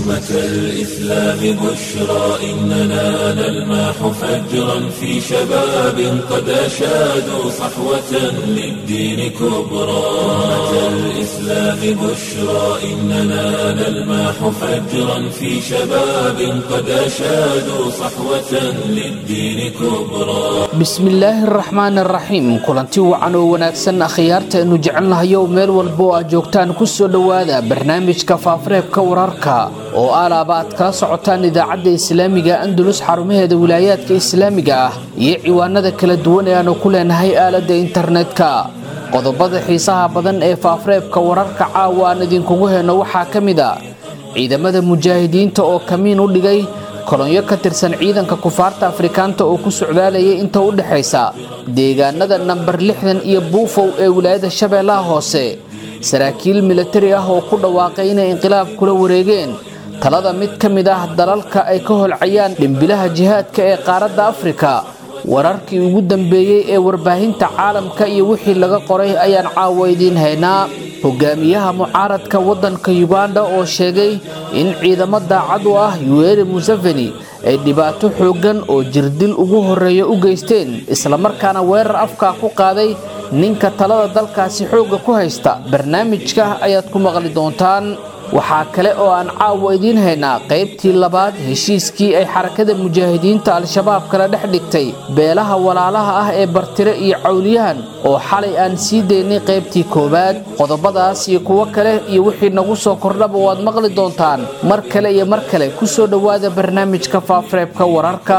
أمة الإسلام بشرى إننا نلمح فجرا في شباب قد أشادوا صحوة للدين كبرى أمة الإسلام بشرى إننا نلمح فجرا في شباب قد أشادوا صحوة للدين كبرى bismillaahi araxmaan araxiim kulanti wacan oo wanaagsan akhyaarta aynu jecelnahayo meel walba oo aad joogtaan kusoo dhowaada barnaamijka faafareebka wararka oo alaaba aad kala socotaan idaacadda islaamiga andalus xarumaheeda wilaayaadka islaamiga ah iyo ciwaanada kala duwan ee aanu ku leenahay aaladda internetka qodobada xiisaha badan ee faafareebka wararka caawa aan idinkugu heyno waxaa ka mid a ciidamada mujaahidiinta oo kamiin u dhigay kolonyo ka tirsan ciidanka kufaarta afrikaanta oo ku socdaalayay inta u dhexaysa deegaanada nambar lixdan iyo buufow ee wilaayada shabeellaha hoose saraakiil milatari ah oo ku dhawaaqay inay inqilaab kula wareegeen talada mid ka mid ah dalalka ay ka holcayaan dhimbilaha jihaadka ee qaaradda afrika wararkii ugu dambeeyey ee warbaahinta caalamka iyo wixii laga qoray ayaan caawa idiin haynaa hogaamiyaha mucaaradka waddanka yuganda oo sheegay in ciidamo daacad u ah yuweri museveni ay dhibaato xooggan oo jirdil ugu horreeya u geysteen islamarkaana weerar afkaa ku qaaday ninka talada dalkaasi xoogga ku haysta barnaamijka ayaad ku maqli doontaan waxaa kale oo aan caawa idiin haynaa qaybtii labaad heshiiskii ay xarakada mujaahidiinta al-shabaab kala dhex dhigtay beelaha walaalaha ah ee bartire iyo cawliyahan oo xalay aan sii daynay qaybtii koowaad qodobadaas iyo kuwo kale iyo wixii nagu soo kordhaba waad maqli doontaan mar kale iyo mar kale kusoo dhowaada barnaamijka faafareebka wararka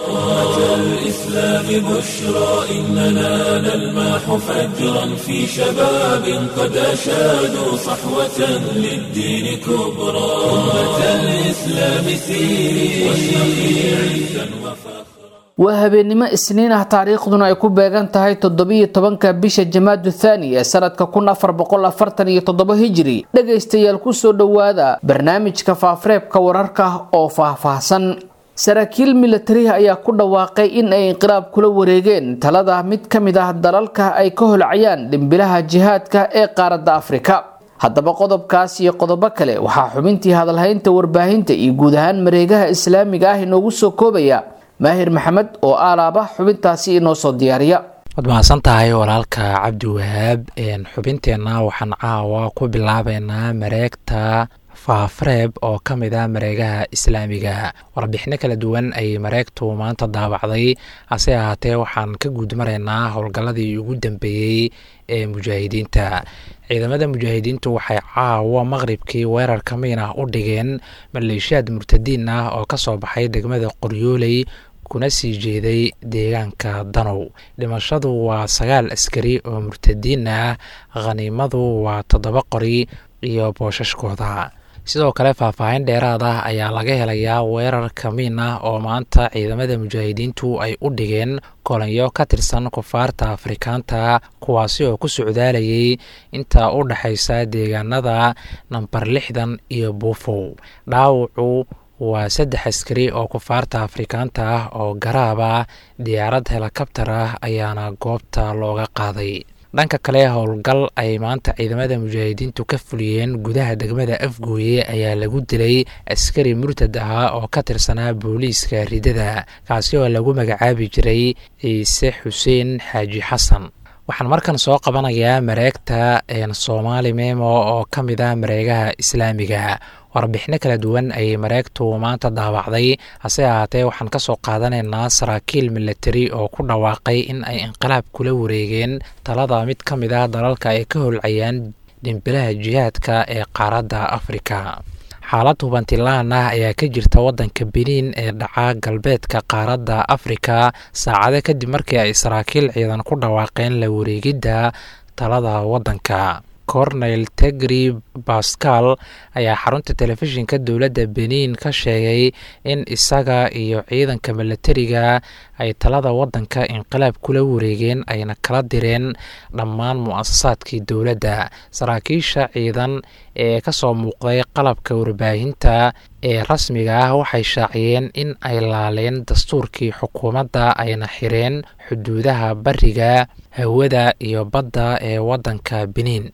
الإسلام بشرى إننا نلمح فجرا في شباب قد أشادوا صحوة للدين كبرى أمة الإسلام سيري واشرقي عزا وفخرا waa habeennimo isniin ah taariikhduna ay ku beegan tahay toddobiyo tobanka bisha jamaadu thaani ee sanadka kun afar boqol afartan iyo toddoba hijiri dhegaystayaal kusoo dhowaada barnaamijka faafareebka wararka oo faahfaahsan saraakiil milatariha ayaa ku dhawaaqay in ay inqilaab kula wareegeen talada mid ka mid ah dalalka ay ka holcayaan dhimbilaha jihaadka ee qaaradda afrika haddaba qodobkaas iyo qodobo kale waxaa xubintii hadalhaynta warbaahinta iyo guud ahaan mareegaha islaamiga ah inoogu soo koobaya maahir maxamed oo aalaaba xubintaasi inoo soo diyaariya waad mahadsan tahay walaalka cabdi wahaab xubinteenna waxaan caawa ku bilaabeynaa mareegta faafareeb oo ka mid ah mareegaha islaamiga warbixino kala duwan ayay mareegtu maanta daabacday hase ahaatee waxaan ka guudmaraynaa howlgalladii ugu dambeeyey ee mujaahidiinta ciidamada mujaahidiintu waxay caawa maqribkii weerar kamiin ah u dhigeen maleeshiyaad murtadiin ah oo ka soo baxay degmada qoryooley kuna sii jeeday deegaanka danow dhimashadu waa sagaal askari oo murtadiin ah khaniimadu waa toddoba qori iyo boosashkooda sidoo kale faahfaahin dheeraad ah ayaa laga helayaa weerar kamiin ah oo maanta ciidamada mujaahidiintu ay u dhigeen kolanyo ka tirsan kufaarta afrikaanta kuwaasi oo ku socdaalayay inta u dhexaysa deegaanada nambar lixdan iyo buufow dhaawacu waa saddex askari oo kufaarta afrikaanta ah oo garaab ah diyaarad helikabtar ah ayaana goobta looga qaaday dhanka kale howlgal ay maanta ciidamada mujaahidiintu ka fuliyeen gudaha degmada afgooye ayaa lagu dilay askari murtad ahaa oo ka tirsanaa booliiska ridada kaasi oo lagu magacaabi jiray ciise xuseen xaaji xasan waxaan markan soo qabanayaa mareegta soomaali memo oo ka mid ah mareegaha islaamiga warbixino kala duwan ayay mareegtu maanta daawacday hase ahaatee waxaan ka soo qaadanaynaa saraakiil milatari oo ku dhawaaqay in ay inqilaab kula wareegeen talada mid ka mid ah dalalka ay ka holcayaan dhimbilaha jihaadka ee qaaradda afrika xaalad hubantilaan ah ayaa ka jirta waddanka beniin ee dhaca galbeedka qaaradda afrika saacado kadib markii ay saraakiil ciidan ku dhawaaqeen la wareegidda talada waddanka cornel tegri bascal ayaa xarunta telefishinka dowladda beniin ka sheegay in isaga iyo ciidanka milatariga ay talada waddanka inqilaab kula wareegeen ayna kala direen dhammaan mu-asasaadkii dowladda saraakiisha ciidan ee kasoo muuqday qalabka warbaahinta ee rasmiga ah waxay shaaciyeen in ay laaleen dastuurkii xukuumadda ayna xireen xuduudaha bariga hawada iyo badda ee waddanka beniin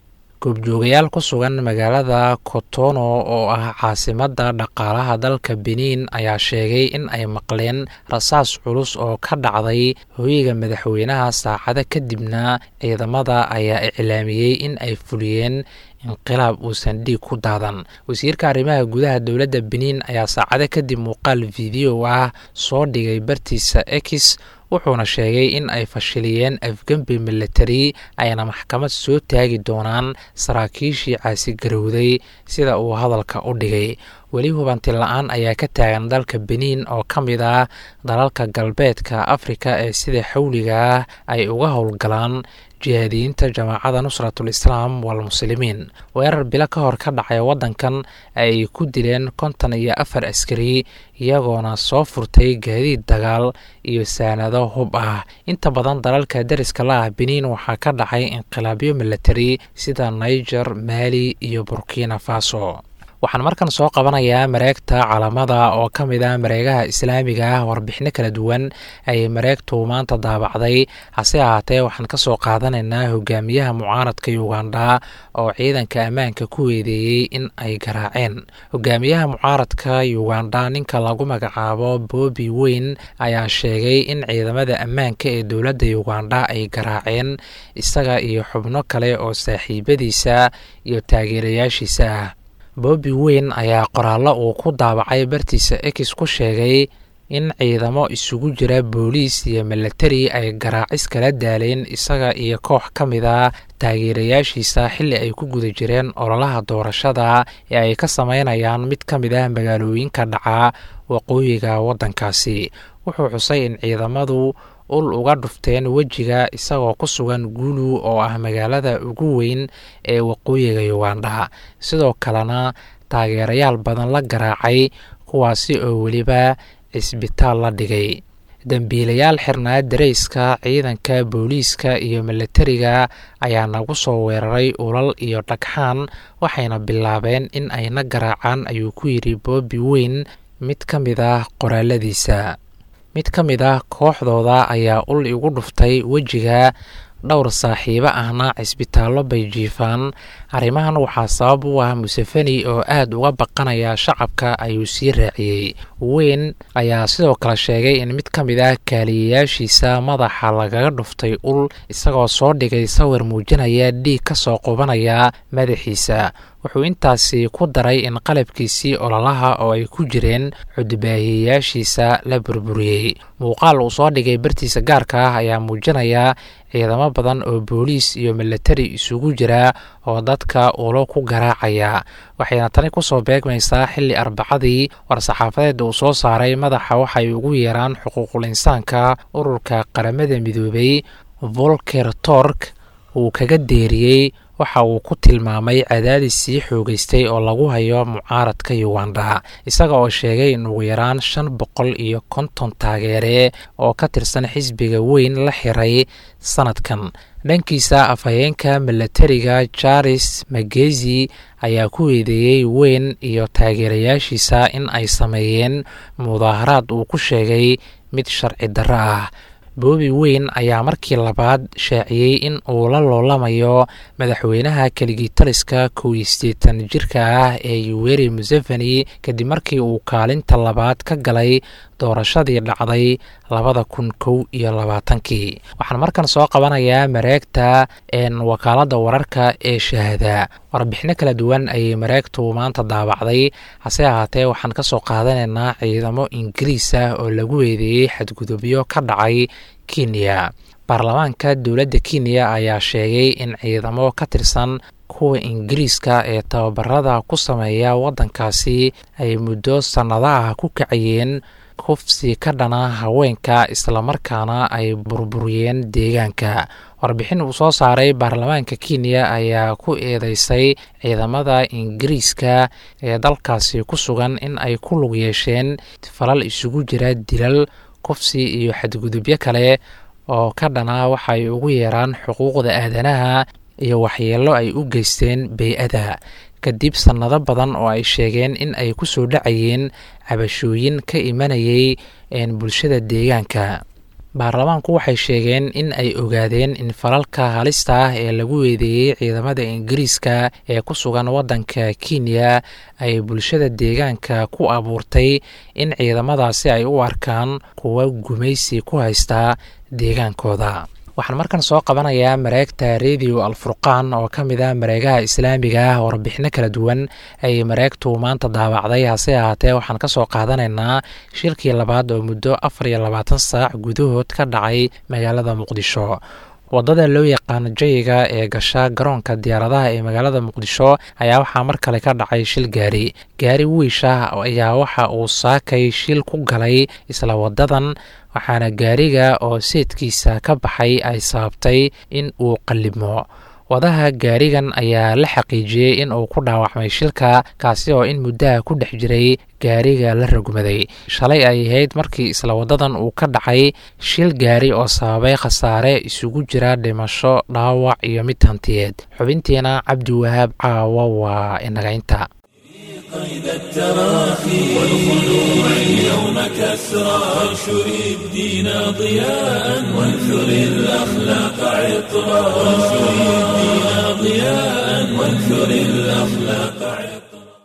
goobjoogayaal ku sugan magaalada kotono oo ah caasimadda dhaqaalaha dalka benin ayaa sheegay in ay maqleen rasaas culus oo ka dhacday hooyiga madaxweynaha saacado kadibna ciidamada ayaa iclaamiyey in ay fuliyeen inqilaab uusan dhiig ku daadan wasiirka arrimaha gudaha dowladda benin ayaa saacado kadib muuqaal video ah soo dhigay bartiisa ex wuxuuna sheegay in ay fashiliyeen afgembi military ayna maxkamad soo taagi doonaan saraakiishii caasigarowday sida uu hadalka u dhigay weli hubanti la-aan ayaa ka taagan dalka benin oo ka mid ah dalalka galbeedka afrika ee sida xawliga ah ay uga howlgalaan jihaadiyiinta jamaacada nusratul islaam walmuslimiin weerar bilo ka hor ka dhacay waddankan ay ku dileen konton iyo afar askari iyagoona soo furtay gaadiid dagaal iyo saanado hub ah inta badan dalalka deriska la ah benin waxaa ka dhacay inqilaabyo military sida niger maali iyo burkina faso waxaan markan soo qabanayaa mareegta calamada oo ka mid ah mareegaha islaamiga ah warbixino kala duwan ayay mareegtu maanta daabacday hase ahaatee waxaan ka soo qaadanaynaa hogaamiyaha mucaaradka uganda oo ciidanka ammaanka ku weedeeyey in ay garaaceen hogaamiyaha mucaaradka uganda ninka lagu magacaabo boobi weyn ayaa sheegay in ciidamada ammaanka ee dowladda uganda ay garaaceen isaga iyo xubno kale oo saaxiibadiisa iyo taageerayaashiisa ah boobi weyn ayaa qoraallo uu ku daabacay bartiisa ex ku sheegay in ciidamo isugu jira booliis iyo milatari ay garaacis kala daaleen isaga iyo koox ka mid a taageerayaashiisa xilli ay ku guda jireen ololaha doorashada ee ay ka sameynayaan mid ka mid ah magaalooyinka dhaca waqooyiga waddankaasi wuxuu xusay in ciidamadu ul uga dhufteen wejiga isagoo ku sugan guulu oo ah magaalada ugu weyn ee waqooyiga uganda sidoo kalena taageerayaal badan la garaacay kuwaasi oo weliba cisbitaal la dhigay dembiilayaal xirnaa darayska ciidanka booliiska iyo milatariga ayaa nagu soo weeraray ulal iyo dhagxaan waxayna bilaabeen in ayna garaacaan ayuu ku yidhi boobi weyn mid ka mid ah qoraaladiisa mid ka mid ah kooxdooda ayaa ul igu dhuftay wejiga dhowr saaxiibo ahna cisbitaallo bay jiifaan arrimahan waxaa sabab u ah museveni oo aad uga baqanaya shacabka ayuu sii raaciyey weyn ayaa sidoo kale sheegay in mid ka mid ah kaaliyayaashiisa madaxa lagaga dhuftay ul isagoo soo dhigay sawir muujinaya dhiig ka soo qubanaya madaxiisa wuxuu intaasi ku daray in qalabkiisii ololaha oo ay ku jireen cudbaahiyayaashiisa la burburiyey muuqaal uu soo dhigay bartiisa gaarka ah ayaa muujinaya ciidamo badan oo booliis iyo milatari isugu jira oo dadka ulo ku garaacaya waxayna tani kusoo beegmaysaa xilli arbacadii war-saxaafadeed uu soo saaray madaxa waxay ugu yeeraan xuquuqul insaanka ururka qaramada midoobay volker tork uu kaga deeriyey waxa uu ku tilmaamay cadaadis sii xoogeystay oo lagu hayo mucaaradka uganda isaga oo sheegay in ugu yaraan shan boqol iyo konton taageere oo ka tirsan xisbiga weyn la xiray sanadkan dhankiisa afhayeenka milatariga jaris magezi ayaa ku weedeeyey weyn iyo taageerayaashiisa in ay sameeyeen mudaaharaad uu ku sheegay mid sharci darro ah boobi weyn ayaa markii labaad shaaciyey in uu la loolamayo madaxweynaha keligitaliska kow iyo siddeetan jirka ah ee yuweri museveni kadib markii uu kaalinta labaad ka galay doorashadii dhacday labada kun kow iyo labaatankii waxaan markan soo qabanayaa mareegta wakaaladda wararka ee shahaada warbixino kala duwan ayay mareegtu maanta daabacday hase ahaatee waxaan ka soo qaadanaynaa ciidamo ingiriis ah oo lagu weedeeyey xadgudubyo ka dhacay kenya baarlamaanka dowladda kenya ayaa sheegay in ciidamo ka tirsan kuwa ingiriiska ee tababarada ku sameeya waddankaasi ay muddo sannado ah ku kacayeen kufsi ka dhana haweenka islamarkaana ay burburiyeen deegaanka warbixin uu soo saaray baarlamaanka kenya ayaa ku eedeysay ciidamada ingiriiska ee dalkaasi ku sugan in ay ku lug yeesheen falal isugu jira dilal kufsi iyo xadgudubyo kale oo ka dhana waxay ugu yeeraan xuquuqda aadanaha iyo waxyeello ay u geysteen bey-ada kadib sannado badan oo ay sheegeen in ay ku soo dhacayeen cabashooyin ka imanayay bulshada deegaanka baarlamaanku waxay sheegeen in ay ogaadeen in falalka halista ah ee lagu weedeeyey ciidamada ingiriiska ee ku sugan waddanka kenya ay bulshada deegaanka ku abuurtay in ciidamadaasi ay u arkaan kuwa gumaysi ku haysta deegaankooda waxaan markan soo qabanayaa mareegta radio alfurqaan oo ka mid ah mareegaha islaamiga ah oo warbixino kala duwan ay mareegtu maanta daawacday hase ahaatee waxaan ka soo qaadanaynaa shilkii labaad oo muddo afar iyo labaatan saac gudahood ka dhacay magaalada muqdisho wadada loo yaqaano jayiga ee gasha garoonka diyaaradaha ee magaalada muqdisho ayaa waxaa mar kale ka dhacay shil gaari gaari wiisha ayaa waxa uu saakay shil ku galay isla wadadan waxaana gaariga oo seedkiisa ka baxay ay sababtay in uu qallibmo wadaha gaarigan ayaa la xaqiijiyey in uu ku dhaawacmay shilka kaasi oo in muddaha ku dhex jiray gaariga la rogmaday shalay ay ahayd markii isla wadadan uu ka dhacay shil gaari oo sababay khasaare isugu jira dhimasho dhaawac iyo mid hantiyeed xubintiina cabdiwahaab caawa waa inagaynta قيد التراخي والخلوع اليوم كسرى وانشر الدين ضياء وانثر الأخلاق عطرا وانشر الدين ضياء وانثر الأخلاق عطرا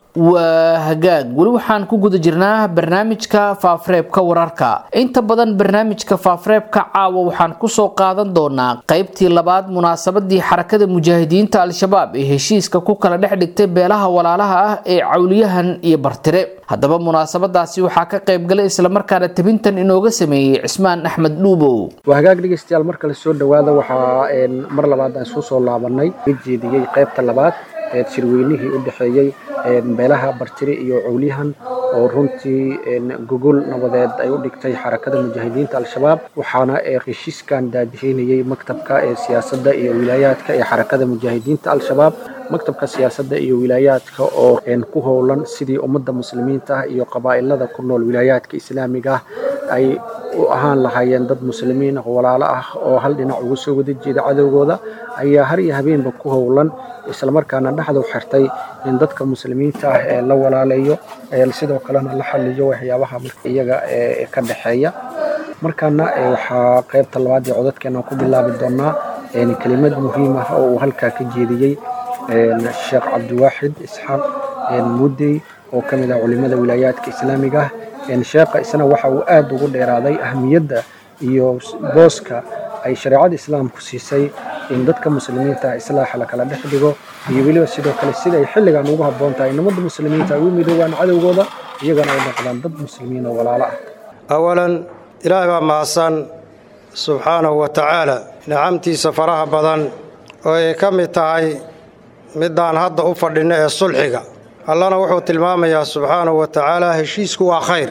waa hagaag weli waxaan ku guda jirnaa barnaamijka faafareebka wararka inta badan barnaamijka faafareebka caawa waxaan kusoo qaadan doonaa qaybtii labaad munaasabadii xarakada mujaahidiinta al-shabaab ee heshiiska ku kala dhex dhigtay beelaha walaalaha ah ee cawliyahan iyo bartire haddaba munaasabadaasi waxaa ka qaybgalay islamarkaana tabintan inooga sameeyey cismaan axmed dhuubow waa hagaag dhegeystayaal marka la soo dhowaada waxaa mar labaad aan isku soo laabanay la jeediyey qaybta labaad ee shirweynihii u dhexeeyey beelaha bartire iyo cowliyahan oo runtii gogol nabadeed ay u dhigtay xarakada mujaahidiinta al-shabaab waxaana heshiiskan daadihinayey maktabka ee siyaasadda iyo wilaayaadka ee xarakada mujaahidiinta al-shabaab maktabka siyaasadda iyo wilaayaadka oo ku howlan sidii ummadda muslimiinta ah iyo qabaa'ilada ku nool wilaayaadka islaamiga ah ay u ahaan lahaayeen dad muslimiin ah walaalo ah oo hal dhinac uga soo wada jeeda cadowgooda ayaa har iyo habeenba ku howlan islamarkaana dhexdu xirtay in dadka muslimiinta ah ee la walaaleeyo sidoo kalena la xaliyo waxyaabaha iyaga ka dhexeeya markaana waxaa qaybta labaad ee codadkeena ku bilaabi doonaa kelimad muhiim ah oo uu halkaa ka jeediyey sheekh cabdiwaaxid isxaaq mudey oo ka mid ah culimada wilaayaadka islaamiga ah sheekha isna waxa uu aada ugu dheeraaday ahmiyadda iyo booska ay shareecada islaamku siisay in dadka muslimiinta ah islaaxa la kala dhex dhigo iyo weliba sidoo kale sida ay xilligan ugu habboon tahay in ummadda muslimiinta ay u midoobaan cadowgooda iyagana ay noqdaan dad muslimiin oo walaalo ah awalan ilaahay baa mahadsan subxaanahu wa tacaala nicamtiisa faraha badan oo ay ka mid tahay midaan hadda u fadhinno ee sulxiga allana wuxuu tilmaamayaa subxaanahu wa tacaala heshiisku waa khayr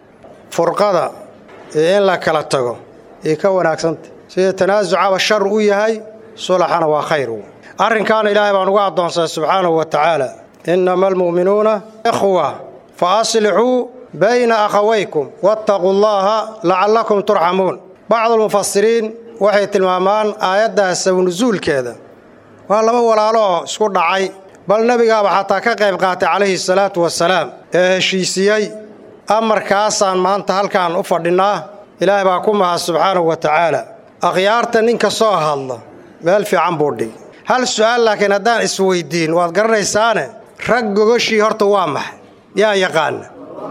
furqada iyo in la kala tago iyo ka wanaagsanta sida tanaasucaba shar u yahay sulaxana waa khayr arrinkaana ilaahay baan uga addoonsaday subxaanahu wa tacaala innama almu'minuuna ikhwa fa aslixuu bayna akhawaykum waataquu llaaha lacallakum turxamuun bacdulmufasiriin waxay tilmaamaan aayaddaas sabnusuulkeeda waa laba walaalo oo isku dhacay bal nebigaaba xataa ka qayb qaatay calayhi salaatu wasalaam ee heshiisiyey amarkaasaan maanta halkaan u fadhinnaa ilaahay baa ku mahad subxaanahu wa tacaala akhyaarta ninka soo hadla meel fiican buu dhig hal su'aal laakiin haddaan isweyddiin waad garanaysaane rag gogoshii horta waa maxay yaa yaqaana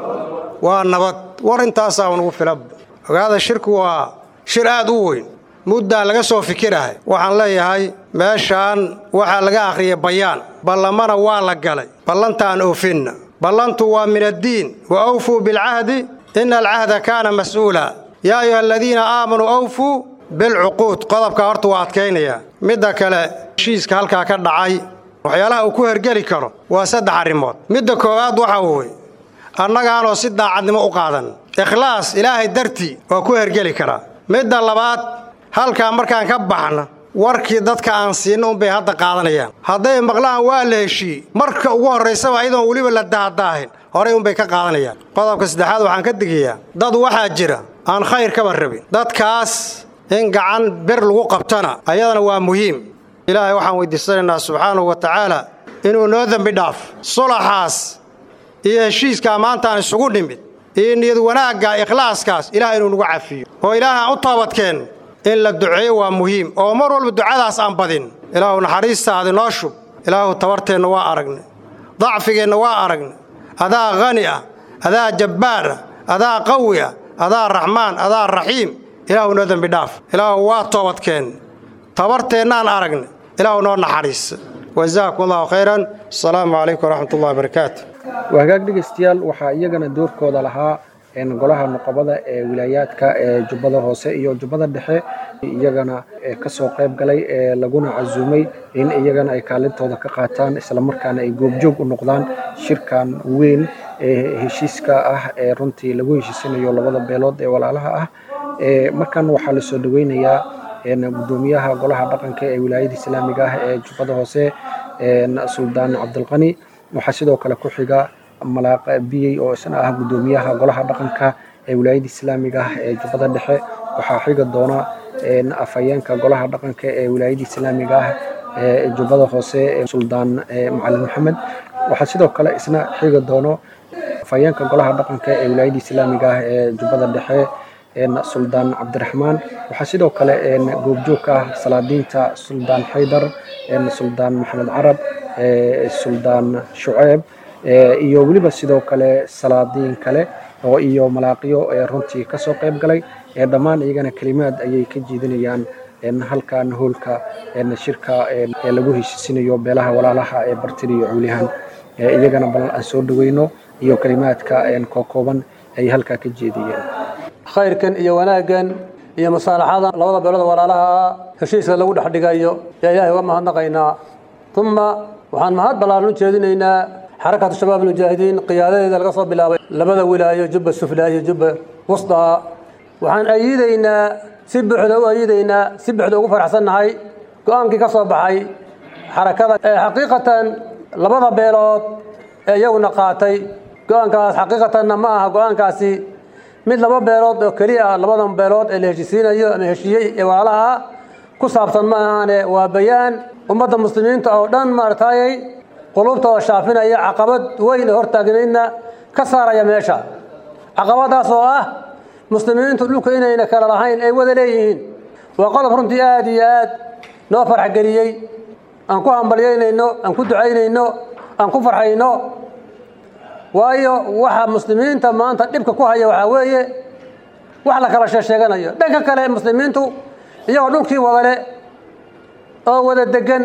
waa nabad war intaasaa unugu filan ogaada shirku waa shir aad u weyn muddaan laga soo fikirahay waxaan leeyahay meeshaan waxaa laga akhriyay bayaan ballamana waa la galay ballantaan oofinna ballantu waa min addiin wa awfuu bilcahdi ina alcahda kaana mas'uula yaa ayuha aladiina aamanuu awfuu bilcuquud qodobka horta waa adkaynayaa midda kale heshiiska halkaa ka dhacay waxyaalaha uu ku hergeli karo waa saddex arrimood midda koowaad waxa weye annagaanoo si daacadnimo u qaadan ikhlaas ilaahay dartii waa ku hergeli karaa midda labaad halkaa markaan ka baxna warkii dadka aan siinna unbay hadda qaadanayaan hadday maqlaan waa la heshiiyey marka ugu horraysaba ayadoon weliba la dahdaahin horay unbay ka qaadanayaan qodobka saddexaad waxaan ka digayaa dad waxaa jira aan khayr kaba rabin dadkaas in gacan bir lagu qabtana ayadana waa muhiim ilaahay waxaan weydiisanaynaa subxaanahu wa tacaala inuu noo dembi dhaaf sulaxaas iyo heshiiskaa maantaan isugu nimid iyo niyad wanaagga ikhlaaskaas ilaah inuu nagu cafiyo oo ilaah aan u toobadkeen in la duceeyo waa muhiim oo mar walba ducadaas aan badin ilaahu naxariistaadi noo shub ilaahu tabarteenna waa aragnay dacfigeenna waa aragnay adaa khani ah adaa jabbaar ah adaa qawi ah adaa raxmaan adaa raxiim ilaahu noo dembi dhaaf ilaahu waa toobadkeen tabarteennaan aragnay ilaahu noo naxariisa wajazaakum allahu khayran asalaamu calaykum waraxmat ullahi wabarakaatu waa hagaag dhegaystayaal waxaa iyagana doorkooda lahaa golaha nuqabada ee wilaayaadka ee jubbada hoose iyo jubbada dhexe iyagana kasoo qayb galay ee laguna casuumay in iyagana ay kaalintooda ka qaataan islamarkaana ay goobjoog u noqdaan shirkan weyn ee heshiiska ah ee runtii lagu heshiisanayo labada beelood ee walaalaha ah markan waxaa lasoo dhaweynayaa gudoomiyaha golaha dhaqanka ee wilaayada islaamiga ah ee jubbada hoose suldaan cabdilqani waxaa sidoo kale ku xiga malaaq biyey oo isna ah gudoomiyaha golaha dhaqanka ee wilaayada islaamiga ah ee jubbada dhexe waxaa xiga doona afhayeenka golaha dhaqanka ee wilaayada islaamiga ah ee jubbada hoose suldaan macalin maxamed waxaa sidoo kale isna xiga doono afhayeenka golaha dhaqanka ee wilaayada islaamiga ah ee jubbada dhexe suldaan cabdiraxmaan waxaa sidoo kale goobjoogka ah salaadiinta suldaan xaydar suldaan maxamed carab suldaan shuceeb iyo weliba sidoo kale salaadiin kale oo iyo malaaqiyo runtii kasoo qayb galay dhammaan iyagana kelimaad ayay ka jeedinayaan halkan hoolka shirka ee lagu heshiisinayo beelaha walaalaha ee bartiri iyo culihan iyagana bal aan soo dhaweyno iyo kelimaadka kookooban ay halkaa ka jeediyeen khayrkan iyo wanaaggan iyo masaalaxadan labada beelood walaalaha heshiiska lagu dhex dhigayo yaa ilaahay uga mahadnaqaynaa uma waxaan mahad ballaaran u jeedinaynaa xarakatu shabaab almujaahidiin qiyaadadeeda laga soo bilaabay labada wilaayo jubba suflaa iyo jubba wustaa waxaan ayiidaynaa si buuxda u ayiidaynaa si buuxda ugu faraxsannahay go-aankii ka soo baxay xarakada ee xaqiiqatan labada beelood ee iyaguna qaatay go-aankaas xaqiiqatanna ma aha go-aankaasi mid laba beelood oo keliya ah labadan beelood ee la heshiisiinayo ama heshiiyey ee walaalaha ku saabsan ma ahaane waa bayaan ummadda muslimiinta oo dhan maaragtayay qulubtooda shaafinaya caqabad weyn oo hortaagnaydna ka saaraya meesha caqabadaas oo ah muslimiintu dhulka inayna kala lahayn ay wada leeyihiin waa qodob runtii aada iyo aad noo farxgeliyey aan ku hambalyaynayno aan ku ducaynayno aan ku farxayno waayo waxa muslimiinta maanta dhibka ku haya waxaa weeye wax la kala sheesheeganayo dhanka kale muslimiintu iyagoo dhulkii wadale oo wada degan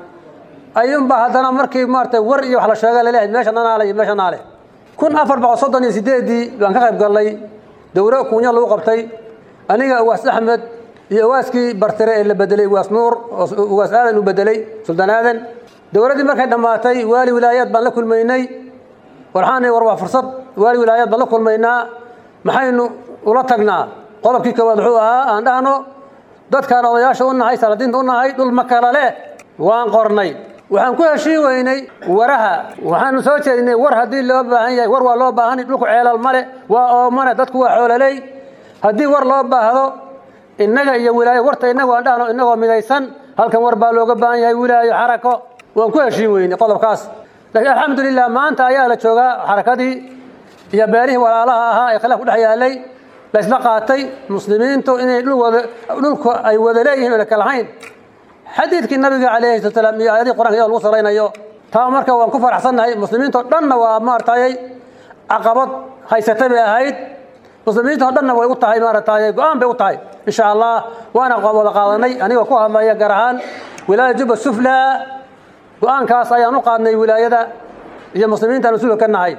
ayuunba haddana markii maarata war iyo wax la sheega laleeyahay meesha nanaale iyo meesha naale kun afar boqol soddon iyo sideedii baan ka qayb gallay dowro kuunya lagu qabtay aniga uwaas axmed iyo uwaaskii bartire ee la bedelay uwaas nuur oo uwaas aadan u bedelay suldaan aadan dowladdii markay dhammaatay waali wilaayaad baan la kulmaynay warxaanay war waa fursad waali wilaayaad baan la kulmaynaa maxaynu ula tagnaa qodobkii koowaad wuxuu ahaa aan dhahno dadkaan odayaasha u nahay salaadiinta u nahay dhul ma kala leh waan qornay waxaan ku heshiin weynay waraha waxaanu soo jeedinay war haddii loo baahan yahay war waa loo baahanay dhulku ceelal male waa oomane dadku waa xoololey haddii war loo baahdo innaga iyo wilaayo warta innagu aan dhahno innagoo midaysan halkan war baa looga baahan yahay wilaayo xarako waan ku heshiin weynay qodobkaas laakiin alxamdulilah maanta ayaa la joogaa xarakadii iyo beelihii walaalaha ahaa ee khilaaf ku dhex yaalay laysla qaatay muslimiintu inay dhulku ay wada leeyihiin ona kalahayn xadiidkii nabiga calayhi salatu salaam iyo aayadihii qur'anka iyadoo lagu salaynayo taa marka waan ku faraxsannahay muslimiintoo dhanna waa maaragtay caqabad haysatay bay ahayd muslimiintoo dhanna way u tahay maaragtay go-aan bay u tahay insha allah waana wada qaadanay anigoo ku hadlaya gaar ahaan wilaaya juba sufla go-aankaas ayaan u qaadnay wilaayada iyo muslimiintaan mas-uulka ka nahay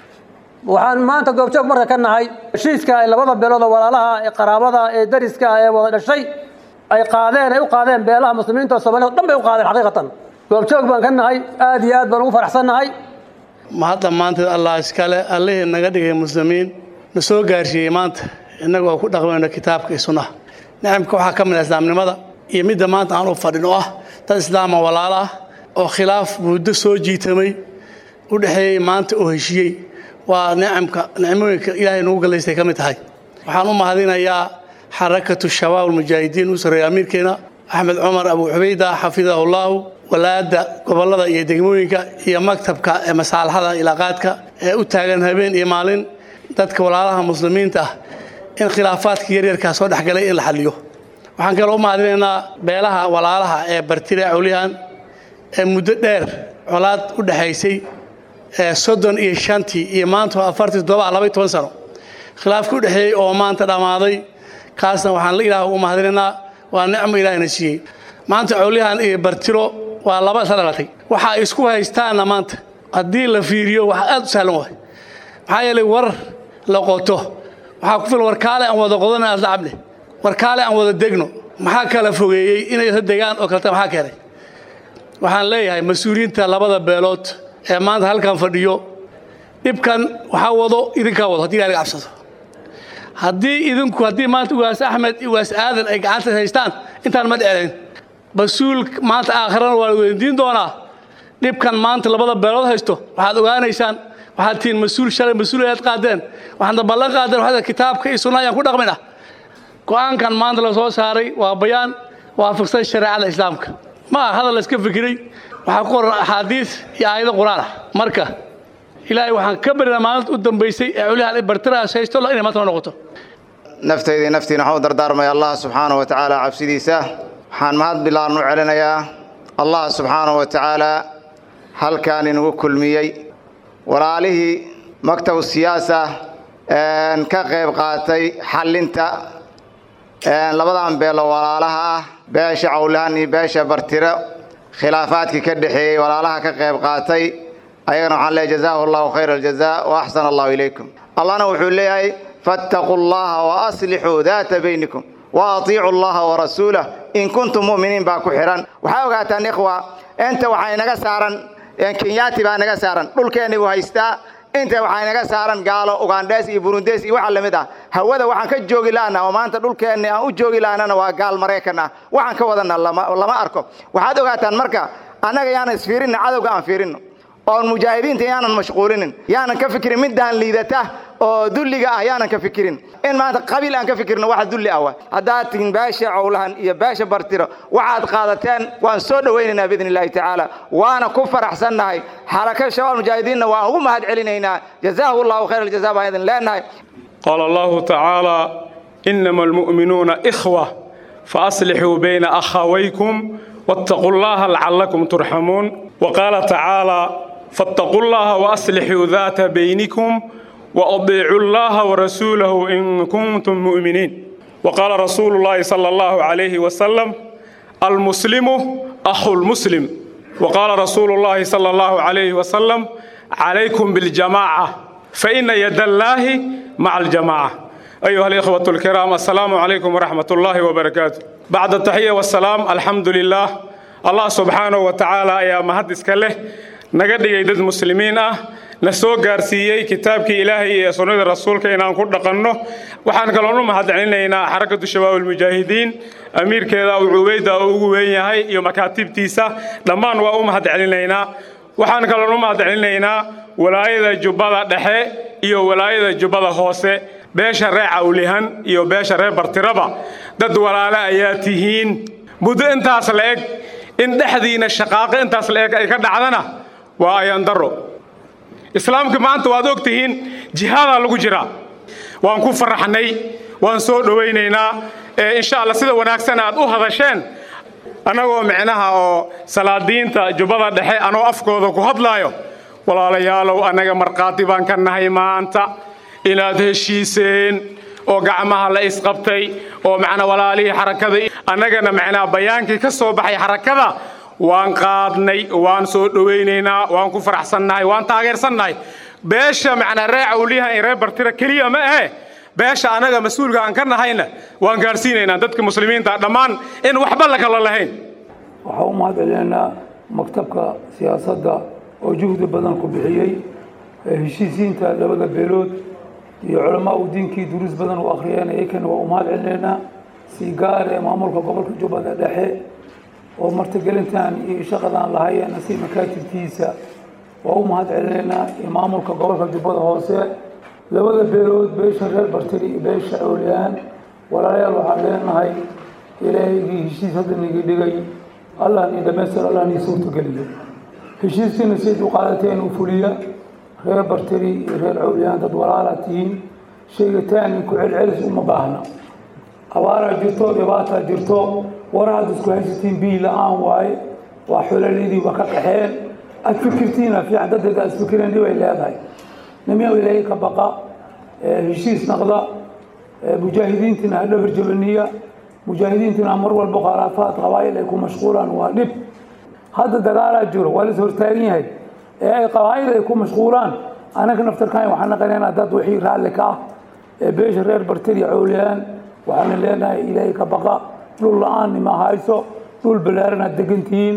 waxaan maanta goobjoog marka ka nahay heshiiska ay labada beelood oo walaalaha ee qaraabada ee dariska ah ee wada dhashay ay qaadeen ay u qaadeen beelaha muslimiinta oo soomaalida o dhan bay u qaadeen xaqiiqatan goobjoog baan ka nahay aad iyo aad baan ugu faraxsannahay ma hadda maanta allah iskale allihii naga dhigay muslimiin na soo gaarsiiyey maanta innaga oo ku dhaqmayno kitaabka iyo sunnaha nicamka waxaa ka mid ah islaamnimada iyo midda maanta aan u fadhin oo ah dad islaama walaalo ah oo khilaaf muddo soo jiitamay u dhexeeyey maanta oo heshiyey waa nicamka nicmooyinka ilaahay nagu gallaystay ka mid tahay waxaan u mahadinayaa xarakatu shabaab almujaahidiin u sarreeya amiirkeena axmed cumar abu cubayda xafidahullahu walaada gobollada iyo degmooyinka iyo maktabka ee masaalaxada ilaaqaadka ee u taagan habeen iyo maalin dadka walaalaha muslimiinta ah in khilaafaadka yaryarkaa soo dhexgalay in la xaliyo waxaan kaloo u mahadinaynaa beelaha walaalaha ee bartire cawlihan ee muddo dheer colaad u dhexaysay ee soddon iyo shantii iyo maanta afartii toddoba labaiy toban sano khilaafka u dhexeeyey oo maanta dhammaaday kaasna waxaan la ilaah u mahadinaynaa waa nicmo ilaahina siiyey maanta cawlihan iyo bartiro waa laba isla dhalatay waxa ay isku haystaanna maanta haddii la fiiriyo wax aad u sahlan waay maxaa yeelay war la qoto waxaa ku filan warkaale aan wada qodana asdacable warkaale aan wada degno maxaa kala fogeeyey inay isla degaan oo kaleta maxaa keenay waxaan leeyahay mas-uuliyiinta labada beelood ee maanta halkan fadhiyo dhibkan waxaa wado idinkaa wado hadii ilaha laga cabsado haddii idinku haddii maanta ugaas axmed ugaas aadan ay gacanta haystaan intaan ma dheclayn mas-uul maanta aakhirana waa la weydiin doonaa dhibkan maanta labada beelood haysto waxaad ogaanaysaan waxaad tihiin mas-uul shalay mas-uul ayaad qaadeen waxaadna ballan qaadeen waxaad kitaabka iyo sunna ayaan ku dhaqmin ah go-aankan maanta la soo saaray waa bayaan waafaqsan shareecada islaamka ma aha hadal la iska fikiray waxaa ku qoran axaadiis iyo aayado qur-aan ah marka ilaahay waxaan ka barinaa maalinta u dambaysay ee culihan bartirahaas haysto inay maanta noo noqoto naftaydii naftiina waxaan u dardaarmaya allah subxaana wa tacaala cabsidiisa waxaan mahad bilaan u celinayaa allah subxaana wa tacaala halkaan inugu kulmiyey walaalihii maktab siyaasa ka qayb qaatay xallinta labadan beelo walaalaha ah beesha cawlahan iyo beesha bartiro khilaafaadkii ka dhexeeyey walaalaha ka qayb qaatay ayagana waxaan leeyahy jazaahu allahu khayra aljaza wa axsana allahu ilaykum allahna wuxuu leeyahay fattaquu allaha wa aslixuu daata baynikum wa atiicu allaha wa rasuulah in kuntum mu'miniin baa ku xidhan waxaa ogaataan ikhwa inta waxaa inaga saaran kenyaati baa naga saaran dhulkeenni buu haystaa inta waxaa inaga saaran gaalo ugandhes iyo burundes iyo waxa lamid ah hawada waxaan ka joogi laana oo maanta dhulkeenni aan u joogi laanana waa gaal maraykan ah waxaan ka wadana lama arko waxaad ogaataan marka annaga yaanan isfiirinna cadowga aan fiirinno oon mujaahidiinta yaanan mashquulinin yaanan ka fikirin middaan liidata oo dulliga ah yaanan ka fikirin in maanta qabiil aan ka fikirno waxa dulli ah haddaad tihin beesha cowlahan iyo beesha bartiro waxaad qaadateen waan soo dhowaynaynaa biidn illahi tacaala waana ku faraxsannahay xalaka shabaab mujaahidiinna waan ugu mahad celinaynaa jazaahu allahu khayr aljaza baan idin leenahay qaala allahu tacaala inama almu'minuuna ikhwa faaslixuu bayna akhawaykum wattaquu llaha lacallakum turxamuun waqaala tacaala فاتقوا الله وأصلحوا ذات بينكم وأطيعوا الله ورسوله إن كنتم مؤمنين وقال رسول الله صلى الله عليه وسلم المسلم أخو المسلم وقال رسول الله صلى الله عليه وسلم عليكم بالجماعة فإن يد الله مع الجماعة أيها الإخوة الكرام السلام عليكم ورحمة الله وبركاته بعد التحية والسلام الحمد لله الله سبحانه وتعالى يا مهدس كله naga dhigay dad muslimiin ah na soo gaarsiiyey kitaabkii ilaahay iyo sunnada rasuulka inaan ku dhaqanno waxaan kaloon u mahadcelinaynaa xarakatu shabaabulmujaahidiin amiirkeeda uu cubayda oo ugu weyn yahay iyo makaatibtiisa dhammaan waa u mahadcelinaynaa waxaan kaloon u mahadcelinaynaa walaayada jubbada dhexe iyo walaayada jubbada hoose beesha reer cawlihan iyo beesha reer bartiraba dad walaale ayaa tihiin muddo intaas la eg in dhexdiina shaqaaqo intaas la eg ay ka dhacdana waa ayandaro islaamka maanta waad og tihiin jihaadaa lagu jiraa waan ku faraxnay waan soo dhowaynaynaa insha alla sida wanaagsan aad u hadasheen annagoo micnaha oo salaadiinta jubbada dhexe anoo afkooda ku hadlaayo walaalayaalow annaga markhaati baan ka nahay maanta inaad heshiiseen oo gacmaha la isqabtay oo macnaa walaalihii xarakada annagana macnaa bayaankii ka soo baxay xarakada waan qaadnay waan soo dhowaynaynaa waan ku faraxsannahay waan taageersannahay beesha macnaa ree cawliyaha in ree bartira keliya ma ahe beesha annaga mas-uulka aan ka nahayna waan gaarsiinaynaa dadka muslimiinta dhammaan in waxba la kala lahayn waxaa u mahad celinaynaa maktabka siyaasadda oo juhdi badan ku bixiyey heshiisiinta labada beelood iyo culamaa u diinkii duruus badan u akhriyeen iyakana waa u mahad celinaynaa si gaar ee maamulka gobolka jubbada dhexe oo martigelintan iyo shaqadan lahayeena si makaatibtiisa waa u mahad celinaynaa iyo maamulka gobolka jubbada hoose labada beelood beesha reer bartiri iyo beesha awliyaan walaalayaal waxaan leenahay ilaahygii heshiis hadda nigi dhigay allah nii dhamaystir allah nii suurtageliyo heshiiskiina siad u qaadateen u fuliya reer barteri iyo reer cawliyaan dad walaala tihiin sheegitaani ku celcelis uma baahna abaaraa jirto dhibaataa jirto war hadda isku haysatiin biyi la-aan waaye waa xololidii waa ka qaxeen aad fikirtiina fiican daddeeda aad fikireen dhibay leedahay nimiya ilaahay ka baqa heshiis naqda mujaahidiintina ha dhabar jabaniya mujaahidiintina mar walba khilaafaad qabaa'il ay ku mashquulaan waa dhib hadda dagaalaa jiro waa lais hortaagan yahay ee ay qabaa'il ay ku mashquulaan anaga naftarkan waxaan naqanaynaa dad wixii raalli ka ah ee beesha reer barteri cowliyaan waxaana leenahay ilaahay ka baqa dhul la-aan nima hayso dhul ballaaran aad degantihiin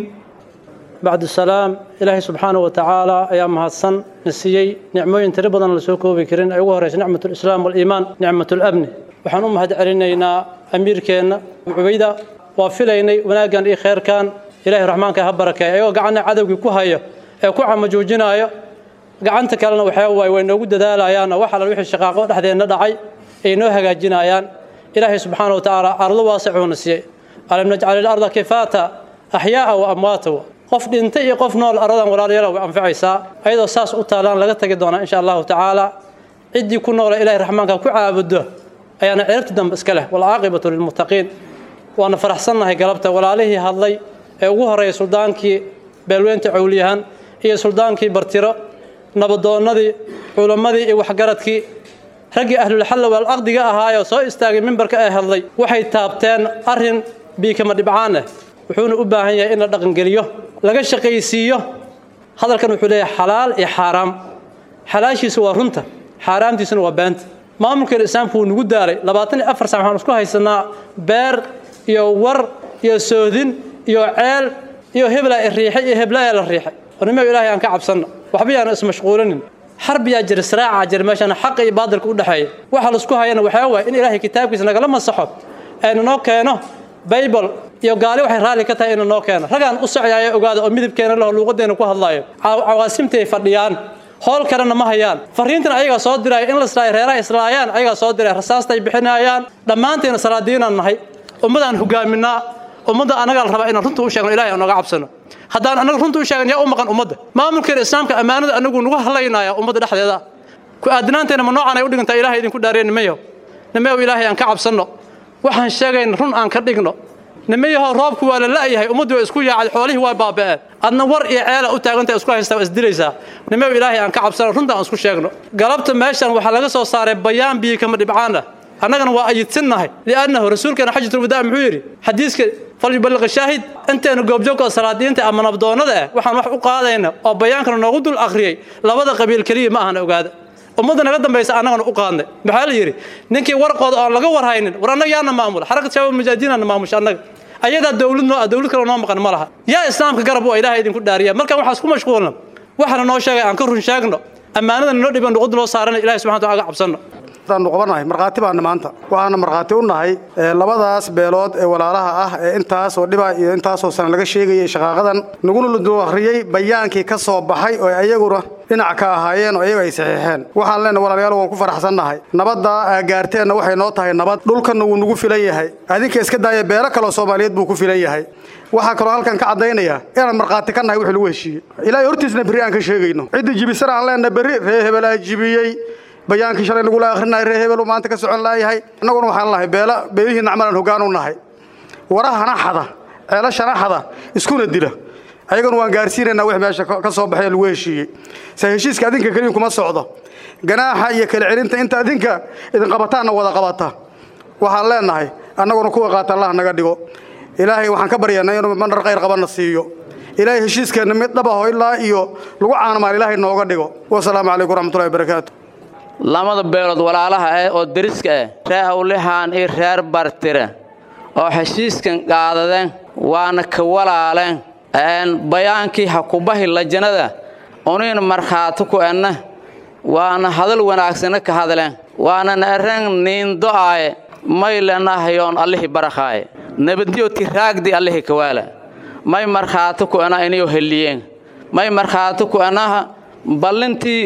bacdu salaam ilaahay subxaanahu watacaala ayaa mahadsan na siiyey nicmooyin tiro badan la soo koobi karin ay ugu horeysa nicmatulislaam waliimaan nicmatulabni waxaan u mahad celinaynaa amiirkeenna cubayda waa filaynay wanaaggan iyo kheyrkan ilaahay raxmaanka ha barakeeya ayagoo gacanna cadowgii ku hayo ee ku camajuujinayo gacanta kalena waxaa waaye way noogu dadaalayaan wax alla wixii shaqaaqo dhexdeenna dhacay ay noo hagaajinayaan ilaahay subxaana wa tacaala ardo waasicuuna siiyey alam najcal ilarda kifaata axyaaa wa amwaata qof dhintay iyo qof nool aradan walaalyala way anfacaysaa ayadoo saas u taalaan laga tagi doonaa insha allahu tacaala ciddii ku noola ilahay raxmaanka ku caabudo ayaana ciribta dambe iska leh walcaaqibatu lilmuttaqiin waana faraxsannahay galabta walaalihii hadlay ee ugu horreeyay suldaankii beelweynta cowliyahan iyo suldaankii bartiro nabadoonnadii culammadii iyo waxgaradkii raggii ahlulxalla walcaqdiga ahaayoo soo istaagay mimbarka ee hadlay waxay taabteen arrin biikama dhibcaan ah wuxuuna u baahan yahay in la dhaqangeliyo laga shaqaysiiyo hadalkan wuxuu leeyahay xalaal iyo xaaraam xalaashiisu waa runta xaaraamtiisuna waa beenta maamulkeena islaamku wuu nagu daalay labaatan iyo afar sac waxaan isku haysanaa beer iyo war iyo soodin iyo ceel iyo hebla riixay iyo heblayaa la riixay warnimo ilaahay aan ka cabsanno waxba yaana ismashquulinin xarbiyaa jira siraaca jira meeshaan xaqa iyo baadilka u dhexeeya waxa laisku hayana waxaa waaya in ilaahay kitaabkiisa nagala masaxo aynu noo keeno baybal iyo gaali waxay raalli ka tahay ina noo keeno ragaan u socyaaya ogaada oo midabkeena laho luuqadeena ku hadlaayo cawaasimtay fadhiyaan howl kalena ma hayaan fariintan ayagaa soo diraya in la islaayo reeraha islaayaan ayagaa soo diraya rasaastay bixinayaan dhammaanteena salaadiinaan nahay ummadaan hogaaminaa ummadda anagaa la rabaa inaan runta u sheegno ilahay aan nooga cabsano haddaan anaga runta u sheegan yaa u maqan ummadda maamulkeena islaamka ammaanada anagu nagu hadlaynaya ummadda dhexdeeda ku aadinaanteena ma noocaan ay u dhigantaa ilahay idinku dhaariya nimayo nimayow ilaahay aan ka cabsanno waxaan sheegayna run aan ka dhigno nimayahow roobku waa la la'yahay ummaddu waa isku yaacay xoolihii waa baaba'een adna war iyo ceela u taaganta isku haystaa waa isdilaysaa nimayow ilaahay aan ka cabsano runta aan isku sheegno galabta meeshan waxaa laga soo saaray bayaan biyi kama dhibcaan ah annagana waa ayidsannahay li'annahu rasuulkeena xajatulwadaa muxuu yidhi xadiiska falyuballiq shaahid inteenu goobjoogka salaadiinta ama nabdoonnada ah waxaan wax u qaadayna oo bayaankana noogu dul akhriyey labada qabiil keliya ma ahana ogaada ummadda naga dambaysa annagana u qaadnay maxaa la yidhi ninkii warqooda oon laga warhaynin war annaga yaana maamula xarakat shabaab mujaahidiinana maamusha annaga ayadaa dowlad noo ah dowlad kale noo maqan ma laha yaa islaamka garab u ilaahay idinku dhaariya markaan waxaa isku mashquulna waxaana noo sheegay aan ka run sheegno ammaanadana noo dhiban nuqud loo saarana ilahay subxana wa taala aga cabsanno nu qabanahay markhaati baana maanta waxaana markhaati u nahay labadaas beelood ee walaalaha ah ee intaasoo dhiba iyo intaasoo sana laga sheegayay shaqaaqadan naguna ludu akhriyey bayaankii ka soo baxay oo ayaguna dhinac ka ahaayeen oo iyaga ay saxiixeen waxaan leenahay walaalayaal waan ku faraxsannahay nabaddaa aa gaarteenna waxay noo tahay nabad dhulkanna wuu nagu filan yahay adinka iska daaya beelo kaloo soomaaliyeed buu ku filan yahay waxaa kaloo halkan ka caddaynaya inaan markhaati ka nahay wixii lagu heshiiyey ilaahay hortiisna berri aan ka sheegayno cidda jibisana aan leenahay berri ree hebelaa jibiyey bayaankii shalay nagula akhrinahay ree hebelu maanta ka socon laayahay annaguna waxaan lahay beela beelihii nacmalan hoggaan u nahay warahana xada ceelashana xada iskuna dila ayagana waan gaarsiinaynaa wix meesha ka soo baxay lagu heshiiyey se heshiiska adinka keliya kuma socdo ganaaxa iyo kala celinta inta adinka idin qabataanna wada qabata waxaan leenahay annaguna kuwa qaata allah naga dhigo ilaahay waxaan ka baryanay inuu manar khayr qabanna siiyo ilaahay heshiiskeenna mid dhabaho ilaa iyo lagu caanamaan ilaahay nooga dhigo wasalaamu calaykum waraxmatullahi wabarakaatu lamada beelood walaalaha ah oo deriska ah reer hawlihaan iyo reer bartire oo heshiiskan qaadadeen waana ka walaaleen bayaankii hakubahi lajanada unin markhaati ku enna waana hadal wanaagsana ka hadleen waana naeren niindo'aaye maylenahayoon allihii barakaaye nabadyo tiraagdi allihii kawaala may markhaati ku ena inayo heliyeen may markhaati ku enaha ballintii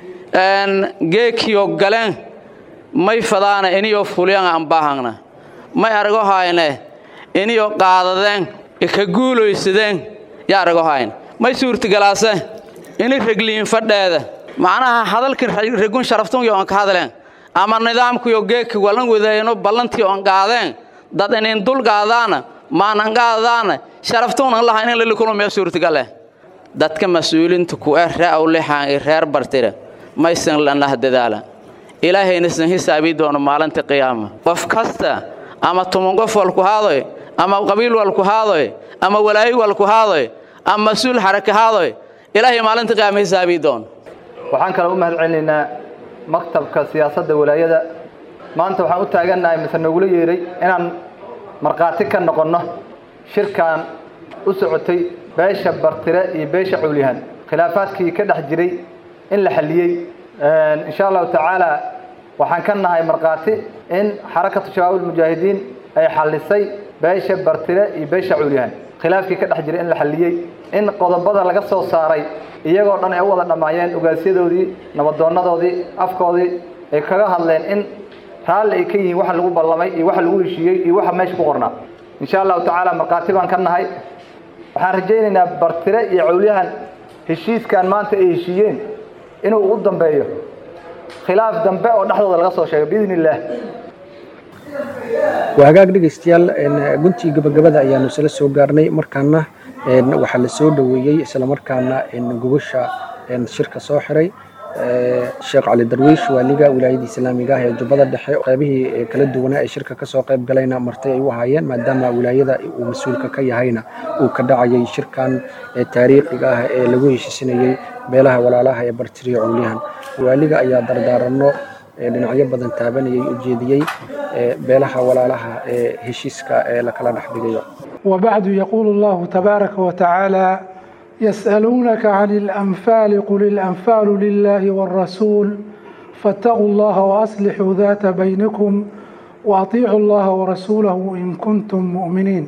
geekiyo galeen may fadaana iniyo fulyanga anbaahangna may argo hayne iniyo qaadadeen ka guulaysadeen yaa argo hayn may suurtagalaase ini regliin fadheeda macnaha hadalkii regun sharaftunyo on ka hadleen ama nidaamkuyo geedka walan wadayno ballantii on qaadeen dad inin dul qaadaana maanan qaadaana sharaftuunan lahayn in lala kulmaya suurtagaleh dadka mas-uulinta ku eh ree awlixaan iyo reer bartire maysan lanah dadaala ilaahayna san hisaabii doono maalinta qiyaama qof kasta ama tuman qof walku haadoy ama qabiil walku haadoy ama walaayi walku haadoy ama mas-uul xaraka haadoy ilaahay maalinta qiyaama hisaabii doono waxaan kale u mahad celinaynaa maktabka siyaasadda walaayada maanta waxaan u taagannahay mise nogula yeeray inaan markhaati ka noqonno shirkan u socotay beesha bartire iyo beesha cuulyahan khilaafaadkii ka dhex jiray in la xalliyey insha allahu tacaala waxaan ka nahay markhaati in xarakatu shabaab ulmujaahidiin ay xallisay beesha bartire iyo beesha cuulyahan khilaafkii ka dhex jiray in la xalliyey in qodobada laga soo saaray iyagoo dhan ay u wada dhammaayeen ugaasyadoodii nabaddoonnadoodii afkoodii ay kaga hadleen in raalli ay ka yihiin waxa lagu ballamay iyo waxa lagu heshiiyey iyo waxa meesha ku qornaa insha allahu tacaala markhaati baan ka nahay waxaan rajaynaynaa bartire iyo cawlyahan heshiiskan maanta ay heshiiyeen inuu ugu dambeeyo khilaaf dambe oo dhexdooda laga soo sheego biidni illaah waa hagaag dhegaystayaal guntii gabagabada ayaanu isla soo gaarnay markaana waxaa la soo dhoweeyey islamarkaana gogosha shirka soo xiray sheekh cali darwiish waaliga wilaayada islaamiga ah ee jubbada dhexe qeybihii kala duwanaa ee shirka kasoo qayb galayna martay ay u ahaayeen maadaama wilaayada uu mas-uulka ka yahayna uu ka dhacayay shirkan taariikhiga ah ee lagu heshiisinayey beelaha walaalaha ee bartiriyo cowliyahan waaliga ayaa dardaaranno dhinacyo badan taabanayay ujeediyey beelaha walaalaha ee heshiiska ee lakala dhex dhigayo وبعد يقول الله تبارك وتعالى يسألونك عن الأنفال قل الأنفال لله والرسول فاتقوا الله وأصلحوا ذات بينكم وأطيعوا الله ورسوله إن كنتم مؤمنين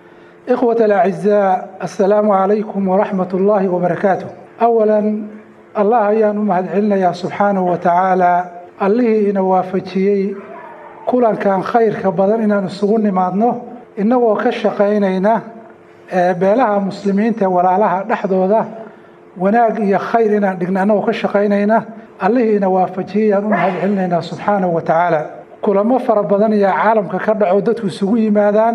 إخوة الأعزاء السلام عليكم ورحمة الله وبركاته أولا الله أيان أمهد علنا يا سبحانه وتعالى اللي إن وافجيي كلا كان خير كبدن إن نسغن معدنه innagoo ka shaqaynayna beelaha muslimiinta walaalaha dhexdooda wanaag iyo khayr inaan dhigna annagoo ka shaqaynayna allihiina waafajiyayaan u mahad celinaynaa subxaanahu wa tacaala kulamo fara badan ayaa caalamka ka dhaco dadku isugu yimaadaan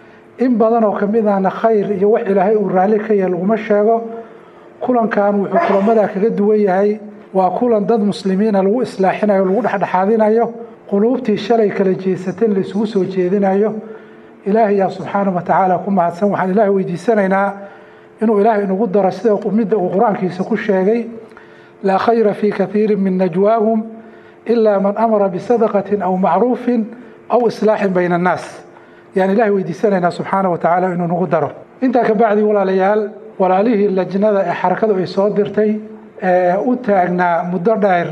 in badan oo ka mid ahna khayr iyo wax ilaahay uu raalli ka yahay laguma sheego kulankan wuxuu kulamadaa kaga duwan yahay waa kulan dad muslimiina lagu islaaxinayo lagu dhexdhexaadinayo quluubtii shalay kala jeesatan la isugu soo jeedinayo ilaahay yaa subxaanahu wa tacaala ku mahadsan waxaan ilaahay weydiisanaynaa inuu ilaahay inagu daro sida midda uu qur-aankiisa ku sheegay laa khayra fii kathiirin min najwaahum ilaa man amara bisadaqatin aw macruufin aw islaaxin bayna annaas yaan ilaahay weydiisanaynaa subxaanahu wa tacaala inuu nagu daro intaa ka bacdi walaalayaal walaalihii lajnada ee xarakadu ay soo dirtay ee u taagnaa muddo dheer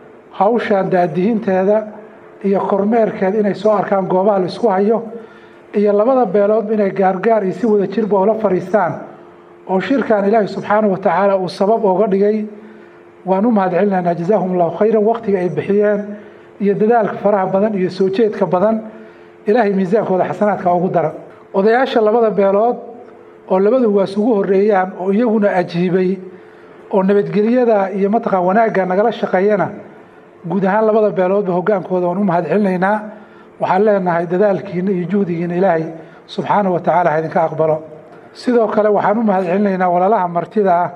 hawshan daadihinteeda iyo kormeerkeeda inay soo arkaan goobaha la isku hayo iyo labada beelood inay gaargaar iyo si wada jirba oola fadhiistaan oo shirkan ilaahay subxaanahu wa tacaala uu sabab ooga dhigay waan u mahad celinaynaa jazaahum allahu khayran waqtiga ay bixiyeen iyo dadaalka faraha badan iyo soo jeedka badan ilaahay miisaankooda xasanaadka ugu dara odayaasha labada beelood oo labadu waas ugu horeeyaan oo iyaguna ajiibay oo nabadgelyada iyo mataqaan wanaagga nagala shaqeeyana guud ahaan labada beeloodba hogaankooda waan u mahad celinaynaa waxaan leenahay dadaalkiina iyo juhdigiina ilaahay subxaanahu wa tacaala ha idinka aqbalo sidoo kale waxaan u mahad celinaynaa walaalaha martida ah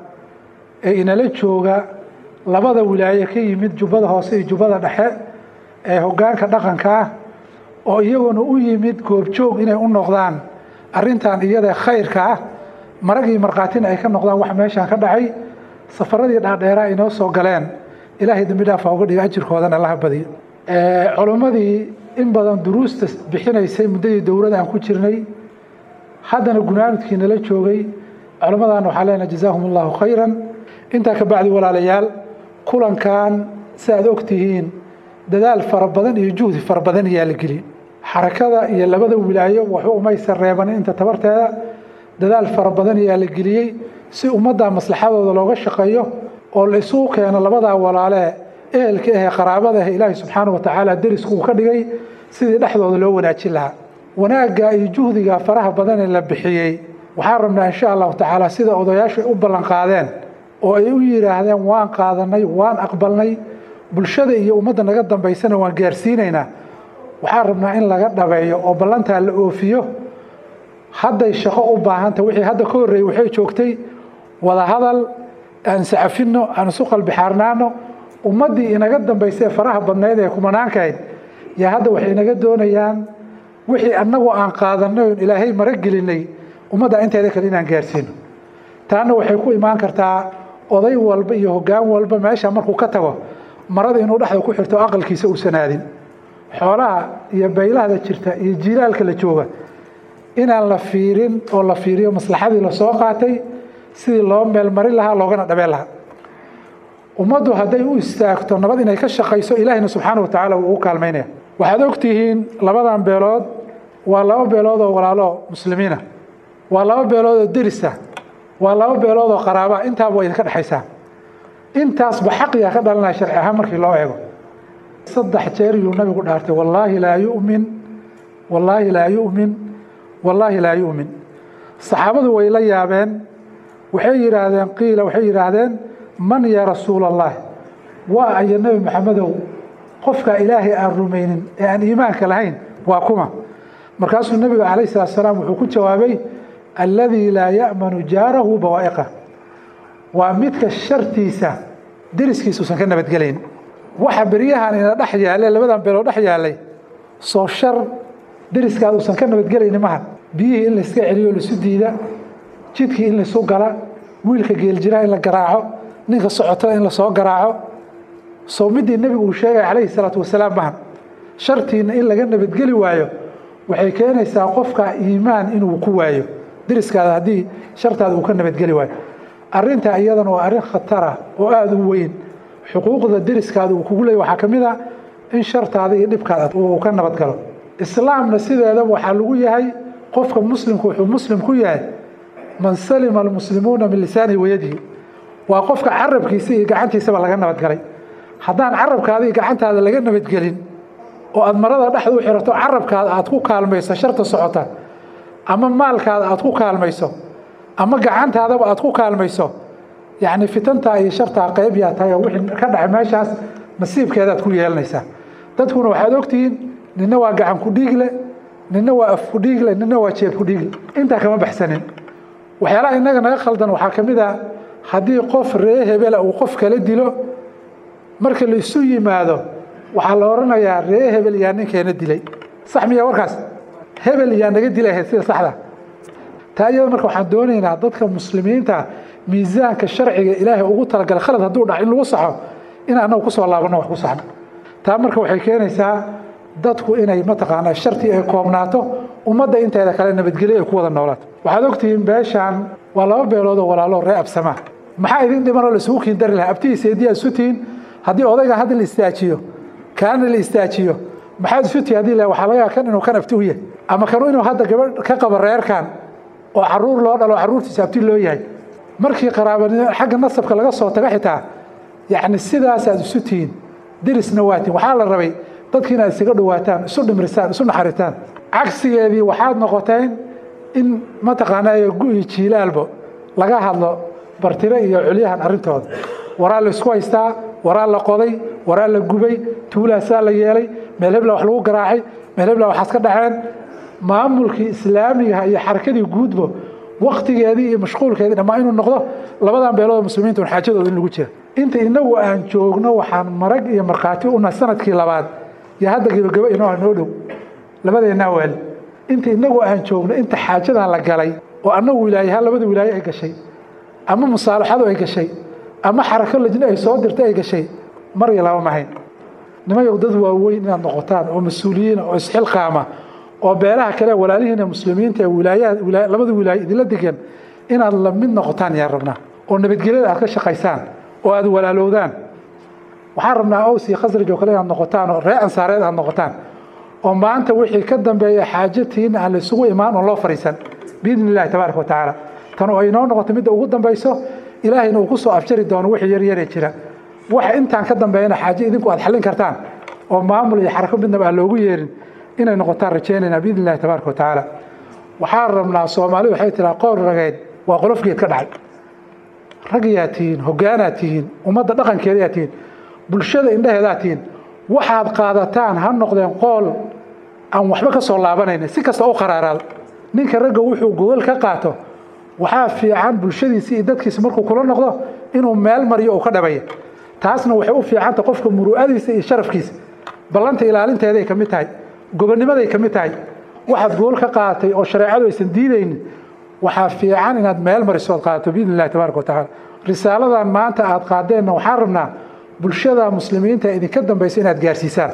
ee inala jooga labada wilaaye ka yimid jubbada hoose iyo jubbada dhexe ee hogaanka dhaqanka ah oo iyaguna u yimid goobjoog inay u noqdaan arrintan iyada khayrka ah maragii markhaatina ay ka noqdaan wax meeshaan ka dhacay safaradii dhaadheeraa inoo soo galeen ilaahay dambi dhaafa uga dhiga ajirkoodana allaha badiyo culimmadii in badan duruusta bixinaysay muddadii dowladda aan ku jirnay haddana gunaanudkii nala joogay culimmadaana waxaa leenahay jazaahum allahu khayran intaa ka bacdi walaalayaal kulankan si aad og tihiin dadaal fara badan iyo juhdi fara badan ayaa la geli xarakada iyo labada wilaayo waxba umaysan reebanin inta tabarteeda dadaal fara badan ayaa la geliyey si ummadda maslaxadooda looga shaqeeyo oo la isugu keeno labadaa walaalee ehelka ahee qaraabada ah ilaahay subxaana wa tacaala derisku uu ka dhigay sidii dhexdooda loo wanaajin lahaa wanaagga iyo juhdiga faraha badan ee la bixiyey waxaan rabnaa insha allahu tacaala sida odayaashu u ballan qaadeen oo ay u yidhaahdeen waan qaadanay waan aqbalnay bulshada iyo ummadda naga dambaysana waan gaarsiinaynaa waxaan rabnaa in laga dhabeeyo oo ballantaa la oofiyo hadday shaqo u baahanta wixii hadda ka horreeyey waxay joogtay wadahadal aan sacafino aan isu qalbixaarnaano ummaddii inaga dambaysay faraha badnayd ee kumanaankahayd yaa hadda waxay inaga doonayaan wixii annagu aan qaadanay oon ilaahay mara gelinay ummadda inteeda kale inaan gaarsiino taana waxay ku imaan kartaa oday walba iyo hoggaan walba meesha markuu ka tago marada inuu dhexda ku xirto aqalkiisa uusan aadin xoolaha iyo baylahda jirta iyo jiilaalka la jooga inaan la fiirin oo la fiiriyo maslaxadii lasoo qaatay sidii loo meelmarin lahaa loogana dhabeen lahaa ummaddu hadday u istaagto nabad inay ka shaqayso ilaahina subxaana wa tacaala wuu u kaalmaynaya waxaad ogtihiin labadan beelood waa laba beelood oo walaalo muslimiina waa laba beelood oo derisa waa laba beelood oo qaraaba intaaba waa idinka dhexaysaa intaasba xaqiga ka dhalanaya sharci ahaan markii loo eego saddex jeer yuu nabigu dhaartay wallaahi laa yu'min wallaahi laa yu'min wallaahi laa yu'min saxaabadu way la yaabeen waxay yidhaahdeen qiila waxay yidhaahdeen man yaa rasuula allah waa aya nebi maxamedow qofkaa ilaahay aan rumaynin ee aan iimaanka lahayn waa kuma markaasuu nebiga calayh salaatu salaam wuxuu ku jawaabay alladii laa ya'manu jaarahu bawaa'iqa waa midka shartiisa deriskiisa uusan ka nabadgelayn waxa beryahan ina dhex yaale labadan beeloo dhex yaalay soo shar deriskaada uusan ka nabadgelayni maha biyihii in layska celiyo laisu diida jidkii in laisu gala wiilka geeljiraha in la garaaco ninka socotada in lasoo garaaco soo midii nebigu uu sheegaya calayhi salaatu wasalaam maha shartiina in laga nabadgeli waayo waxay keenaysaa qofka iimaan inuu ku waayo deriskaada haddii shartaada uu ka nabadgeli waayo arrintaa iyadana waa arrin khatara oo aada u weyn xuquuqda deriskaada uu kugu leeyay waxaa ka mid a in shartaada iyo dhibkaada uu ka nabadgalo islaamna sideedaba waxaa lagu yahay qofka muslimku wuxuu muslim ku yahay man salima almuslimuuna min lisaanihi wayadihi waa qofka carabkiisa iyo gacantiisaba laga nabadgalay haddaan carabkaada iyo gacantaada laga nabadgelin oo aada marada dhexda u xirato carabkaada aada ku kaalmayso sharta socota ama maalkaada aada ku kaalmayso ama gacantaadaba aada ku kaalmayso yacni fitantaa iyo shartaa qayb yaa tahay oo wixii ka dhacay meeshaas nasiibkeedaad ku yeelanaysaa dadkuna waxaad ogtihiin nina waa gacan ku dhiigle nina waa af ku dhiigle nina waa jeeb ku dhiigle intaa kama baxsanin waxyaalaha innaga naga khaldan waxaa ka mid ah haddii qof ree hebela uu qof kala dilo marka la isu yimaado waxaa la odhanayaa ree hebel yaa ninkeena dilay sax miya warkaas hebel yaa naga dilay sida saxda taa iyada marka waxaan doonaynaa dadka muslimiinta miisaanka sharciga ilaahay ugu talagalay khalad hadduu dhac in lagu saxo in annagu kusoo laabanno wax ku saxno taa marka waxay keenaysaa dadku inay mataqaanaa shartii ay koobnaato ummadda inteeda kale nabadgelyo ay ku wada noolaato waxaad ogtihiin beeshaan waa laba beelood oo walaalo ree absamaa maxaa idin dhimanoo laisugu kiindari lahaa abtihiisa hediyaa isu tihiin haddii odayga hadda la istaajiyo kaana la istaajiyo maxaad isu tihi hadii la waxaa laga kan inuu kan abti u yahay ama kanu inuu hadda gabadh ka qabo reerkan oo caruur loo dhalo caruurtiisa abti loo yahay markii qaraabanimo xagga nasabka laga soo tago xitaa yacni sidaasaad isu tihiin derisna waatiin waxaa la rabay dadki inaad isaga dhawaataan isu dhimrisaan isu naxaritaan cagsigeedii waxaad noqoteen in mataqaanaa gu-i jiilaalbo laga hadlo bartire iyo culyahan arrintooda waraa la isku haystaa waraa la qoday waraa la gubay tuulaasaa la yeelay meel hebla wax lagu garaacay meel hebla waxaas ka dhaceen maamulkii islaamigaha iyo xarakadii guudbo waktigeedii iyo mashquulkeedii dhammaa inuu noqdo labadan beelood muslimiinta un xaajadooda in lagu jira inta inagu aan joogno waxaan marag iyo markhaati una sanadkii labaad iyo hadda gebagabo inoo noo dhow labadeennaa waali inta inagu aan joogno inta xaajadan la galay oo annagu wilaayaha labada wilaaye ay gashay ama musaalaxadu ay gashay ama xarako lajne ay soo dirtay ay gashay mar iyo laba mahayn nimayow dad waaweyn inaad noqotaan oo mas-uuliyiina oo isxilqaama oo beelaha kale walaalihiina muslimiinta ee wilaayaha labada wilaaye idinla degan inaad la mid noqotaan yaan rabnaa oo nabadgelyada aad ka shaqaysaan oo aad walaalowdaan waxaan rabnaa ows iyo khasraj oo kale inaad noqotaan oo ree ansaareed aad noqotaan oo maanta wixii ka dambeeya xaajatiina aan la isugu imaan oon loo fariisan biidni illahi tabaaraka wa tacaala tan oo ay noo noqoto midda ugu dambayso ilaahayna uu ku soo afjari doono wixii yaryaree jira waxa intaan ka dambeeyana xaaje idinku aad xallin kartaan oo maamul iyo xarako midnaba aan loogu yeerin inay noqotaan rajaynaynaa biidni illahi tabaaraka wa tacaala waxaan rabnaa soomaali waxay tiraa qoor rageed waa qolofgeed ka dhacay ragyaa tihiin hoggaanaad tihiin ummadda dhaqankeedayaa tihiin bulshada indhaheedaa tihiin waxaad qaadataan ha noqdeen qool aan waxba ka soo laabanayna si kasta u qaraaraado ninka ragga wuxuu gogol ka qaato waxaa fiican bulshadiisi iyo dadkiisa markuu kula noqdo inuu meel mariyo uu ka dhabaya taasna waxay u fiicanta qofka muru'adiisa iyo sharafkiisa ballanta ilaalinteeday ka mid tahay gobonnimaday ka mid tahay waxaad gogol ka qaadatay oo shareecadu aysan diidaynin waxaa fiican inaad meel mariso ood qaadato biidni illahi tabaaraka wa tacaala risaaladan maanta aad qaadeenna waxaan rabnaa bulshada muslimiinta idinka dambaysa inaad gaarsiisaan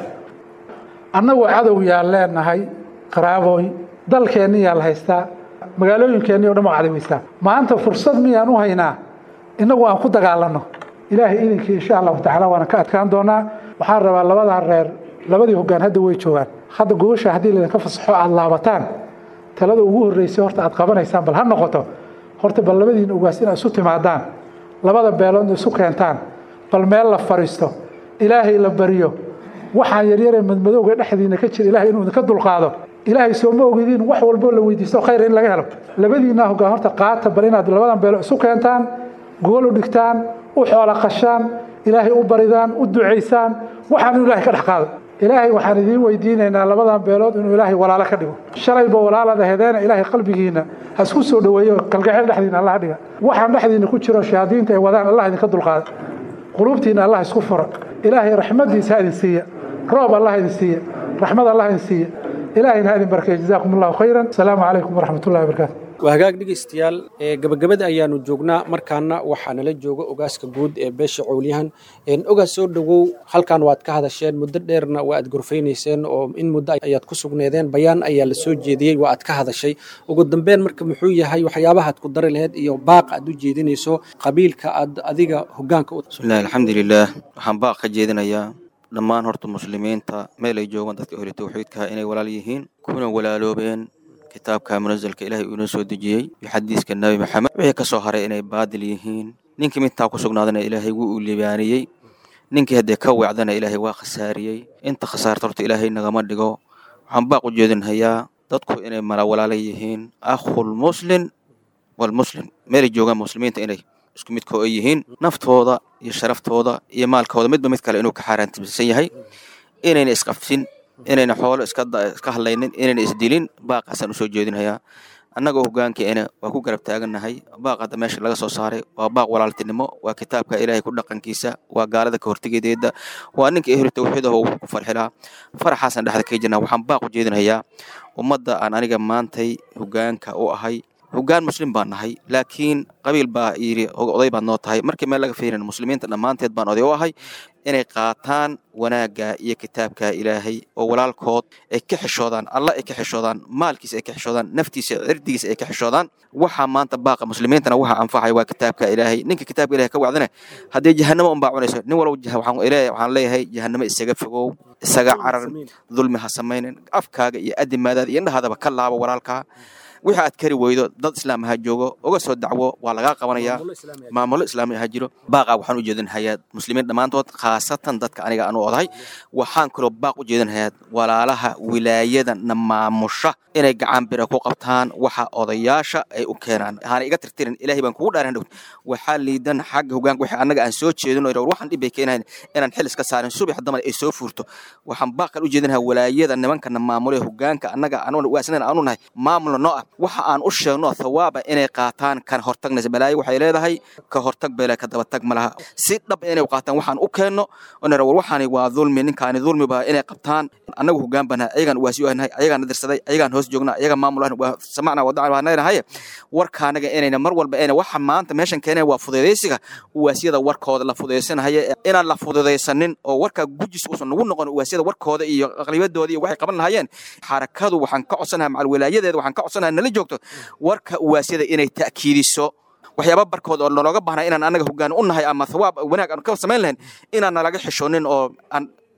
annagoo cadow yaan leenahay qaraabooy dalkeenni yaa la haystaa magaalooyinkeenni o dhan waa cadaweystaa maanta fursad miyaan u haynaa innagu aan ku dagaalanno ilaahay idinkii insha allahu tacala waana ka adkaan doonaa waxaan rabaa labadaa reer labadii hoggaan hadda way joogaan hadda gogosha haddii laydinka fasaxo aada laabataan talada ugu horreysay horta aad qabanaysaan bal ha noqoto horta bal labadiina ogaas inaad isu timaadaan labada beeloodna isu keentaan bal meel la fariisto ilaahay la baryo waxaan yaryaree madmadowga dhexdiina ka jira ilahay inuu idinka dulqaado ilaahay soo ma ogidiin wax walboo la weydiisto khayr in laga helo labadiinaa hoggaan horta qaata bal inaad labadan beelo isu keentaan gogol u dhigtaan u xoola qashaan ilaahay u baridaan u ducaysaan waxaan inuu ilahay ka dhex qaado ilaahay waxaan idiin weydiinaynaa labadan beelood inuu ilaahay walaalo ka dhigo shalayba walaalada hedeena ilaahay qalbigiina ha isku soo dhoweeyo kalgacayl dhexdiina allah dhiga waxaan dhexdiina ku jiro shayaadiinta ay wadaan allah idinka dulqaada quluubtiina allah isku fura ilaahay raxmadiisa ha idin siiya roob allah idin siiya raxmad allah idin siiya ilaahayna ha idin barkeeya jazaakum allahu khayran asalaamu calaykum waraxmatullahi wabarakaatu waa hagaag dhegaystayaal ee gabagabada ayaanu joognaa markaana waxaa nala jooga ogaaska guud ee beesha cowlyahan ogaas soo dhowow halkan waad ka hadasheen muddo dheerna waa aad gorfaynayseen oo in muddo ayaad ku sugneedeen bayaan ayaa la soo jeediyey waa aad ka hadashay ugu dambeyn marka muxuu yahay waxyaabaha aad ku dari laheyd iyo baaq aad u jeedinayso qabiilka aad adiga hogaanka u bismillahi alxamdulilaah waxaan baaq ka jeedinayaa dhammaan horta muslimiinta meel ay joogaan dadka hore tawxiidkaha inay walaal yihiin kuna walaaloobeen kitaabka munazalka ilaahay uu inoo soo dejiyey iyo xadiiska nebi maxamed wixii ka soo haray inay baadil yihiin ninkii midtaa ku sugnaadana ilaahay wuu u libaaniyey ninkii haddee ka weecdana ilaahay waa khasaariyey inta khasaarta horta ilaahay nagama dhigo waxaan baaq u jeedinhayaa dadku inay mala walaala yihiin akhul muslim walmuslim meelay joogaan muslimiinta inay isku midkoo ay yihiin naftooda iyo sharaftooda iyo maalkooda midba mid kale inuu ka xaaraantimsan yahay inayna isqafsin inayna xoolo iska hadlaynin inayna isdilin baaqaasaan usoo jeedinhayaa annagoo hogaankeena waa ku garab taagannahay baaq hadda meesha laga soo saaray waa baaq walaaltinimo waa kitaabka ilaahay ku dhaqankiisa waa gaalada ka hortegedeeda waa ninka ehlu tawxiidaho wuxuu ku farxilaa faraxaasaan dhexda ka jirnaa waxaan baaq u jeedinhayaa ummadda aan aniga maantay hogaanka u ahay hogaan muslim baan nahay laakiin qabiil baa yidhi oday baad noo tahay markii meel laga fiirin muslimiinta dhammaanteed baan oday u ahay inay qaataan wanaagga iyo kitaabka ilaahay oo walaalkood ay ka xishoodaan alla ay ka xishoodaan maalkiisa ay ka xishoodaan naftiisa cirdigiisa ay ka xishoodaan waxaa maanta baaqa muslimiintana waxa anfacay waa kitaabka ilaahay ninka kitaabka ilahay ka wacdana haddii jahanamo unbaa cunayso nin walba waxaan leeyahay jahanamo isaga fogow isaga carar dulmi ha samaynin afkaaga iyo adimaadaada iyo indhahaadaba ka laabo walaalkaa wixii aad kari weydo dad islaam ha joogo uga soo dacwo waa lagaa qabanayaa maamulo islaami ha jiro baaqaa waxaan u jeedinhayaa muslimiin dhammaantood khaasatan dadka aniga aan u odahay waxaan kaloo baaq u jeedinhayaa walaalaha wilaayada na maamusha inay gacan bira ku qabtaan waxa odayaasha ay u keenaan haana iga tirtirin ilaahay baan kugu dhaaran dhow waxaa liidan xagga hogaanka wixii annaga aan soo jeedino waxaan dhib bay keenahayn inaan xil iska saarin subax damar ay soo fuurto waxaan baaq kale u jeedinhayaa walaayada nimankana maamule hogaanka annaga waasnan aanu nahay maamulna noo ah waxa aan u sheegno thawaaba inay qaataan kan hortagnaysa balaayo waxay leedahay ka hortag bele ka dabatag ma laha si dhab inay qaataan waxaan u keenno war waxaani waa dulmi ninkaani dulmiba inay qabtaan annagu hogaan bana ayagaan uwaasi nahay ayagaan nadirsaday ayagaan hoos joognaa ayagaan maamul ahna waa samacna wadacan baan leenahay warkaanaga inayna mar walba ina waxa maanta meeshan keenaya waa fudeedaysiga uwaasiyada warkooda la fudeydaysanahaya inaan la fududaysanin oo warkaa gujis uusan nagu noqon uwaasiyada warkooda iyo aqlibadooda iyo waxay qaban lahayeen xarakadu waxaan ka codsanaha macal walaayadeeda waxaan ka codsanaha nala joogto warka uwaasyada inay ta'kiidiso waxyaaba barkood oo nalooga baahnaa inaan annaga hogaan u nahay ama thawaab wanaag aan ka samayn lahayn inaan nalaga xishoonin oo aan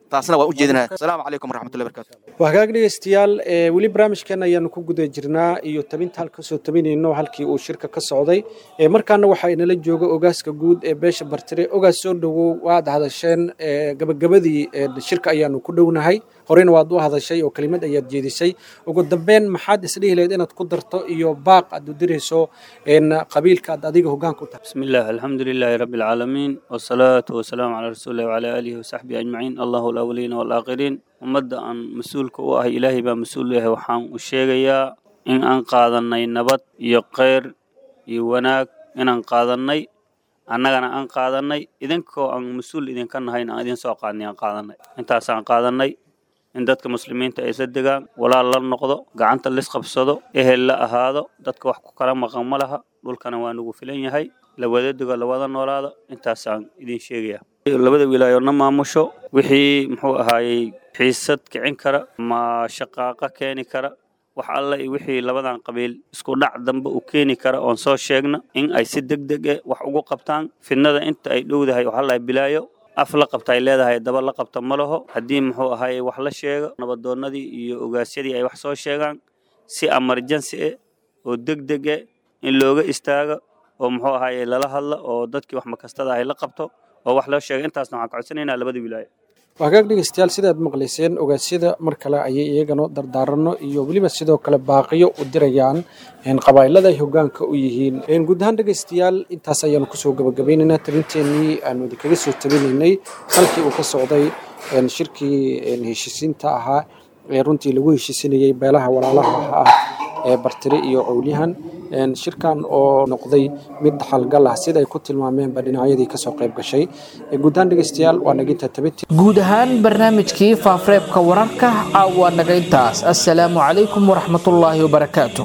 taasna waan u jeedinaha asalaamu calaykum waraxmatullahi barakaatu waa hagaag dhegeystayaal weli barnaamijkan ayaanu ku guda jirnaa iyo tabinta halka soo tabinayno halkii uu shirka ka socday markaana waxaa inala jooga ogaaska guud ee beesha bartire ogaas soo dhowow waad hadasheen gabagabadii shirka ayaanu ku dhownahay horeyna waad u hadashay oo kelimad ayaad jeedisay ugu dambeyn maxaad isdhihi lahayd inaad ku darto iyo baaq aad u dirayso qabiilka aad adiga hogaanka u tahay بسم الله الحمد لله رب العالمين والصلاة والسلام على رسول الله وعلى آله وصحبه أجمعين الله الأولين والآخرين ummadda aan mas-uulka u ahay ilaahay baa mas-uul yahay waxaan u sheegayaa in aan qaadanay nabad iyo kheyr iyo wanaag inaan qaadanay annagana aan qaadanay idinkoo aan mas-uul idinka nahayna aan idin soo qaadnay aan qaadanay intaasaan qaadanay in dadka muslimiinta ay isla degaan walaal la noqdo gacanta lisqabsado ehel la ahaado dadka wax ku kala maqan ma laha dhulkana waa nagu filan yahay la wada dego la wada noolaado intaasaan idin sheegaya labada wilaayoodna maamusho wixii muxuu ahaayey xiisad kicin kara ma shaqaaqa keeni kara wax alle iyo wixii labadan qabiil isku dhac dambe u keeni kara oon soo sheegna in ay si deg deg eh wax ugu qabtaan fidnada inta ay dhowdahay waxaa lahay bilaayo af la qabta ay leedahay daba la qabta ma laho haddii muxuu ahaayey wax la sheego nabadoonnadii iyo ogaasyadii ay wax soo sheegaan si emergency eh oo deg deg eh in looga istaago oo muxuu ahaayey lala hadlo oo dadkii wax makastada ahay la qabto oo wax loo sheegay intaasna waxaan ka codsanaynaa labada wilaayo waa hagaag dhegeystayaal sidaad maqlayseen ogaasyada mar kale ayay iyagana dardaaranno iyo weliba sidoo kale baaqiyo u dirayaan qabaa'ilada ay hogaanka u yihiin guud ahaan dhegeystayaal intaas ayaanu kusoo gabagabaynaynaa tabinteenii aanu idinkaga soo tabinaynay halkii uu ka socday shirkii heshiisiinta ahaa ee runtii lagu heshiisinayey beelaha walaalaha ah ee bartire iyo cowlyahan shirkan oo noqday mid xalgal ah sida ay ku tilmaameenba dhinacyadii kasoo qayb gashay guud ahaan dhegeystayaal waa naginta tabintii guud ahaan barnaamijkii faafareebka wararka caawa naga intaas assalaamu calaykum waraxmatullaahi wabarakaatu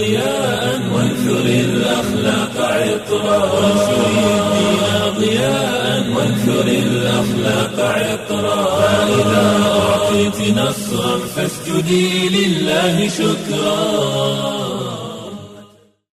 ضياء وانثر الأخلاق عطرا وانثر الدين ضياء وانثر الأخلاق عطرا فإذا أعطيت نصرا فاسجدي لله شكرا